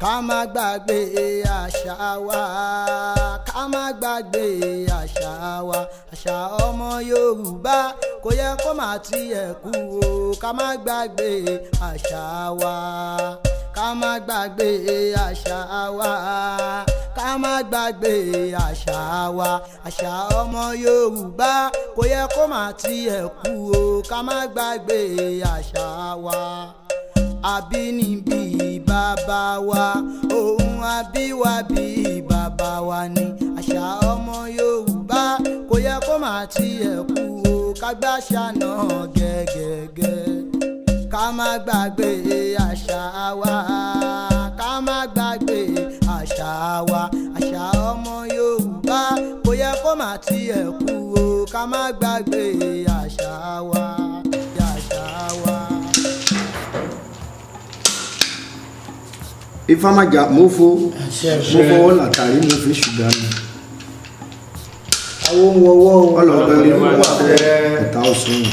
ká má gbàgbé àṣà wa ká má gbàgbé àṣà wa àṣà ọmọ yorùbá kò yẹ kó má tiẹ̀ kú o ká má gbàgbé àṣà wa ká má gbàgbé àṣà wa ká má gbàgbé àṣà wa àṣà ọmọ yorùbá kò yẹ kó má tiẹ̀ kú o ká má gbàgbé àṣà wa àbínibí bàbá wa ohun àbíwábí bàbá wa ni àṣà ọmọ yorùbá kò yẹ kó má tiẹ̀ kú o ká gbàṣà náà gẹ́gẹ́gẹ́ ká má gbàgbé àṣà wa ká má gbàgbé àṣà wa àṣà ọmọ yorùbá kò yẹ kó má tiẹ̀ kú o ká má gbàgbé àṣà wa àṣà wa. ifamaja mofo mo fọwọ́ látàrí mo fi ṣùgbọ́n mi àwọn ohun ọwọ́ ọlọ́gbẹ́ rí wà fẹ́ ẹ̀ta ọ̀sùn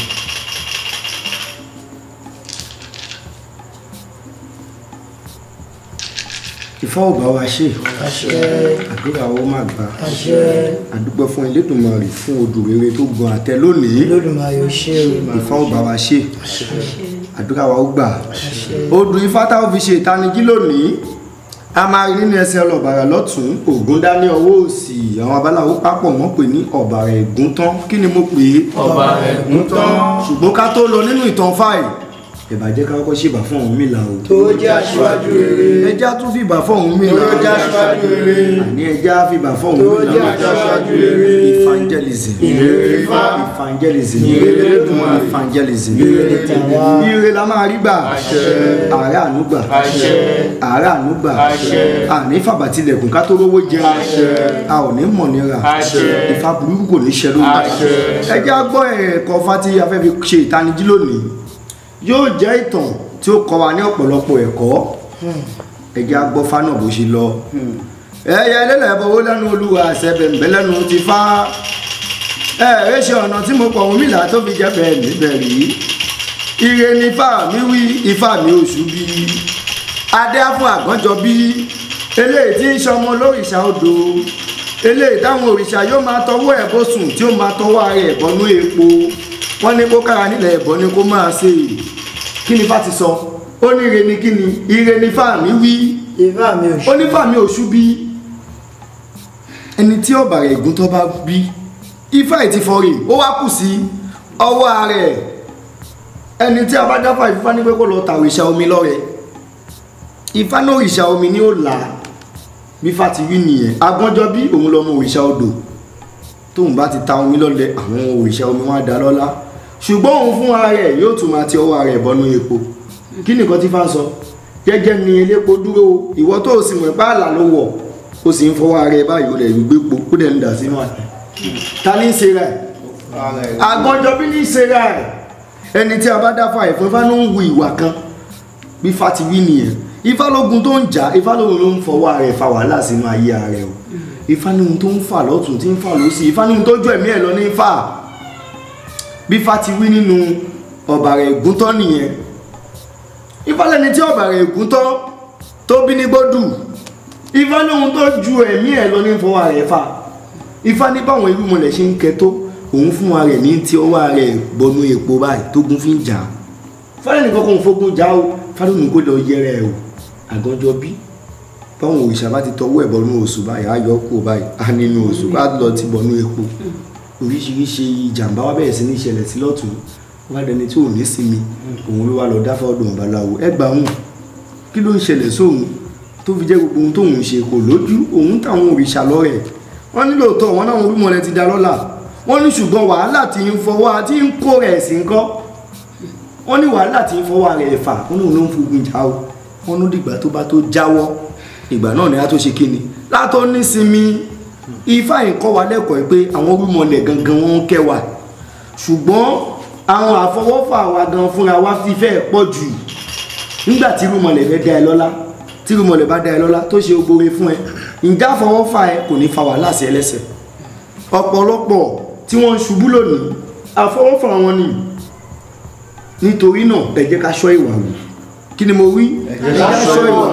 ìfọ́ ọ̀bá wa ṣe àdúrà ó má gbà àdúgbò fún Elédùmarè fún odò rere tó gan àtẹ lónìí lódùmarè ó ṣe o ìfọ́ ọ̀bá wa ṣe àdúrà wa ó gbà odò ifá táwọn fi ṣe ìtanijí lónìí a máa rí nínú ẹsẹ̀ ọlọ́bàrà lọ́tún ògùn dání ọwọ́ òsì àwọn babaláwo pápọ̀ wọ́n pè ní ọ̀bàrà ẹ̀gún tán kí ni mo pè é ọba ẹ̀gún tán ṣùgbọ́n ká tó lọ nínú ìtàn fáì ìbàjẹ́ ká kọ́kọ́ ṣèbà fún Ọ̀rúnmìlà o tó jẹ́ aṣíwájú rere ẹjá tún fìbà fún Ọ̀rúnmìlà tó jẹ́ aṣíwájú rere àní ẹjá fìbà fún tó jẹ́ Ọ̀rúnmìlà aṣíwájú rere evangelism ìrere Ifá evangelism Ìrere Elédùmarè. evangelism Ìrere tàwa. ire la máa rí gbà Àṣẹ. àárẹ̀ ànúgbà àṣẹ àárẹ̀ ànúgbà Àṣẹ. àní fàbàtìlẹ̀kùn ká tó rówó jẹun Àṣẹ. a ò ní mọ̀ nira Àṣẹ. ìfà burúkú kò ní ṣẹ lórí Àṣẹ. ẹ jẹ́ á gbọ́ ẹ̀kọ́ fati afẹ́ fi ṣe ìtanijí lónìí yóò jẹ́ ìtàn tí ó kọ́ wa ní ọ̀pọ̀lọpọ̀ ẹ̀kọ́ ẹ jẹ́ á gbọ́ fánà bó ṣe lọ ẹ̀yẹ ẹlẹ́lẹ̀ bọ̀wọ́ lẹ́nu olúwa àṣẹbẹ̀m̀bẹ̀ lẹ́nu ti fá ẹ̀ ẹ́ ṣe ọ̀nà tí mo pọ̀ wọ́n mìlá tó fi jẹ́ bẹ́ẹ̀ níbẹ̀ rí ire ni ifá mi wí ifá mi oṣù bí adé á fún àgbọ́njọ bí eléyìí tí ń ṣọmọ lórìṣà odò eléyìí táwọn òrìṣà yóò máa tọwọ́ ẹ̀ bó sùn tí ó máa tọwọ́ ara ẹ̀ bọ́nú epo wọ́n ní kó kára nílẹ̀ ẹ̀bọ ni kó máa ṣe kí ni fá ti sọ ó ní ire ni kí ni ire ni fá mi wí ìfá mi ò ṣe ó ní fá mi oṣù bí ẹni tí ọ̀bàrà ègún tó bá bí ifá ẹ̀ ti fọrí ó wá kù sí ọwọ́ ara ẹ̀ ẹni tí a bá dáfà ìfá ní pé kó lọ ta òrìṣà omi lọ́rẹ ifá náà òrìṣà omi ni ó là á bí fá ti wí nìyẹn agbọ́njọ́ bí òun lọ́mọ òrìṣà odò tóun bá ti ta omi lọ́lẹ̀ àwọn òrìṣà omi wọn á dá lọ́lá ṣùgbọ́n òun fún ara rẹ̀ yóò tún máa ti ọwọ́ ara ẹ̀ bọ́nú epo kí nìkan tí fá ń sọ jẹ́jẹ́ ni elépo dúró o, ìwọ tó o sì mọ̀ pé àlà ló wọ̀ o sì ń fọwọ́ ara ẹ̀ báyìí o lẹ̀ ń gbépo ó dẹ̀ ń dà sínú àná ta ní í ṣe rẹ̀ agbọ́njọ́ bí ní í ṣe rẹ̀ ẹni tí a bá dáfà ẹ̀fọ́ ifá ló ń wu ìwà kan bí ifá ti wí nìyẹn ifá lógun tó ń jà ifá lógun ló ń fọwọ́ ara ẹ̀ fa wàhálà sínú ayé ara ẹ̀ o ifá ní ohun tó ń fà lọ́tún tí ń fà lọ́sì ifá ní ohun tó jọ ẹ̀mí ẹ̀ lọ ní fà bí ifá ti wí nínú ọ̀bàrà ègúntọ́ nìyẹn ifá lẹni tí ọ̀bàrà ègúntọ́ tó bí ní gbódù ifá ní ohun tó ju ẹ̀mí ẹ̀ lọ ní fọwọ́ ara ẹ̀ fà ifá ní báwọn irúmọlẹ̀ ṣe ń kẹ tó òun fún ara ẹ̀ ní tí ọwọ́ ara ẹ̀ bọnú epo báyìí tógun fi ń jà á fáwọn nìkan kò ń fogun jà ó fáwọn nìkan kò lọ yẹrẹ ẹ o àgànjọ bí báwọn òrìṣà bá ti tọwọ́ ẹ̀ bọnú oṣù báyìí á yọ kó báyìí á nínú oṣù á lọ ti bọnú epo oríṣiríṣi ìjàmbá wa bẹ̀rẹ̀ sí ní ìṣẹ̀lẹ̀ sí lọ́tún wá dẹni tí ò ní sinmi òun ló wá lọ dáfà ọdún babaláwo ẹ gbà wọn kí ló ń ṣẹlẹ̀ sóhun tó fi jẹ́ gbogbo ohun tóun ṣe kò lójú òun táwọn òrìṣà lọ́rẹ̀ wọ́n ní lóòótọ́ wọn náà olúmọlẹ̀ ti da lọ́lá wọ́n ní ṣùgbọ́n wàhálà tí ń fọwọ́ àti ń kó rẹ̀ sí ń kọ́ wọ́n ní wàhálà tí ń fọwọ́ rẹ̀ fà wọ́n ní òun ló ń fogun jà ó wọ́n ní dìgbà tó bá tó jáwọ́ ìgbà náà ni a tó ṣe kíni látọ́ nísinmi ifá yìí kọ́ wa lẹ́kọ̀ọ́ pé àwọn olúmọlẹ̀ gangan wọn ń kẹ́ wa ṣùgbọ́n àwọn àfọwọ́fà wa gan fúnra wa fi fẹ́ pọ̀ jù nígbà tí irúmọlẹ̀ fẹ́ dá ẹ lọ́lá tí irúmọlẹ̀ bá dá ẹ lọ́lá tó ṣe ogbore fún ẹ ǹjẹ́ àfọwọ́fà ẹ kò ní fa wàhálà sí ẹlẹ́sẹ̀ ọ̀pọ̀lọpọ̀ tí wọ́n ń ṣubú lónìí àfọwọ́fà wọn ni nítorí náà ẹ jẹ́ ká ṣọ́ ìwà wù kí ni mo wí ẹ jẹ́ ká ṣọ́ ìwà wù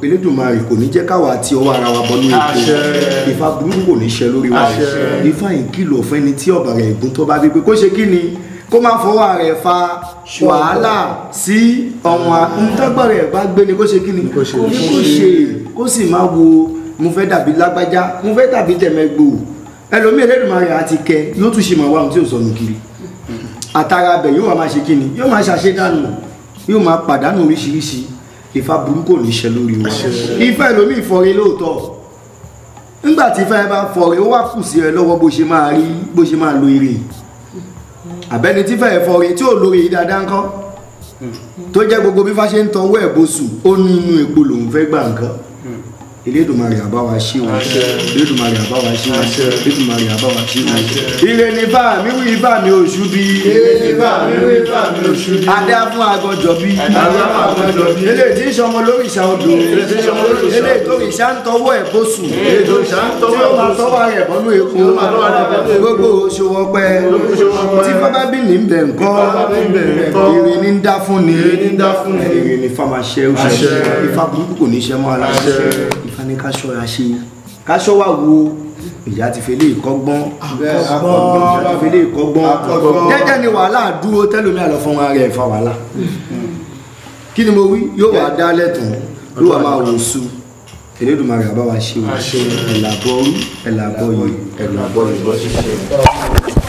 elédùnmarè kò ní jẹ́ káwa àti ọwọ́ ara wa bọ́ ní epo Àṣẹ. ìfà burúkú kò ní ṣe lórí wa Àṣẹ. ìfà yìí kìlọ̀ fún ẹni tí ọ̀bà rẹ̀ ègún tó bá bí pé kó ṣe kí ni kó má fọwọ́ rẹ̀ fa wàhálà sí ọ̀wọ́n ntọ́gbọ̀n rẹ̀ bá gbé ni kó ṣe kí ni kó ṣe. ṣe kó sì má wo mo fẹ́ dàbí lágbájá mo fẹ́ dàbí tẹ̀mẹ́gbò ẹlòmíì elédùnmarè àti kẹ yóò tún ṣe máa wá ohun tí ò sọnù kiri àtàrà abẹ yóò máa ṣe kíni yóò máa ṣàṣedànù yóò máa pàdánù oríṣiríṣi ìfà burúkú ò ní ṣe lórí wa ìfà ẹlòmíì fọre lóòótọ́ nígbà tí ìfà ẹ bá fọre ó wá kù sí ẹ lọ́wọ́ bó ṣe máa rí bó ṣe máa lo ire àbẹ́ni tí fẹ́ fọre tí ò lórí yìí dáadáa ńkọ́ tó jẹ́ gbogbo bí fá ṣe ń tọwọ́ ẹ̀ bóṣù ó ní inú epo lòun fẹ́ gbà nǹkan elédùnmarè àbáwá ṣí wọn elédùnmarè àbáwá ṣí wọn elédùnmarè àbáwá ṣí wọn ire ní bá mi wí bá mi oṣù bí Ire ní bá mi wí bá mi oṣù bí. adá fún agọjọ bí Adá fún agọjọ bí. eléyìí tí ń sọmọ lórí ìṣà odò Eléyìí tí ń sọmọ lórí ìṣà odò. eléyìí tó ìṣà ń tọwọ́ ẹ̀ bóṣù Eléyìí tó ìṣà ń tọwọ́ tí ó ẹ̀ máa bóṣù. tọwọ́ rẹ̀ bọ́nú epo Tí ó máa tọwọ́ rẹ̀ bọ́nú epo. gbogbo òṣòwò pẹ́ Gbogbo òṣòwò pẹ́. tí fábá bí ní bẹ̀ ńkọ́ Tí fábá bí ní bẹ̀ ńkọ́. ire ní ń dá fún ni Ire ní ń dá fún ni. ire ní fáma ṣe ó ṣe Àṣẹ. ifá burúkú kò ní ṣe mọ́ ara Àṣẹ. ifá ní ká ṣọ́ra ṣe ká ṣọ́ wà wo ìyá ti fele ìkọ́gbọ́n akọ́gbọ́n ìyá ti fele ìkọ́gbọ́n Akọ́gbọ́n. jẹ́jẹ́ ni wàhálà dúró tẹ́lómi àlọ́ fún ara rẹ̀ fa wàhálà kí ni mo wí yóò wá dá lẹ́tàn yóò wá máa wò su Elédùmarè àbá wa ṣe o Àṣẹ. ẹ̀làbọ̀ orí ẹ̀làbọ̀ yìí ẹ̀làbọ̀ yìí.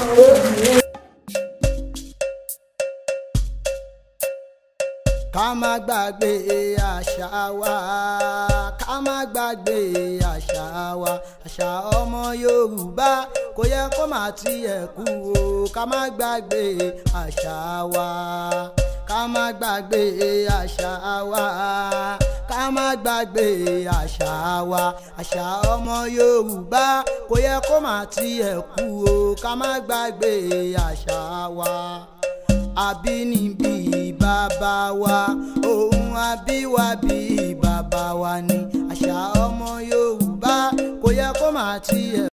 ká má gbàgbé àṣà wa ká má gbàgbé àṣà wa àṣà ọmọ yorùbá kò yẹ kó má tiẹ̀ kú o ká má gbàgbé àṣà wa ká má gbàgbé àṣà wa ká má gbàgbé àṣà wa àṣà ọmọ yorùbá kò yẹ kó má tiẹ̀ kú o ká má gbàgbé àṣà wa àbínibí bàbá wa ohun àbíwábí bàbá wa ni àṣà ọmọ yorùbá kò yẹ kó má tiẹ̀.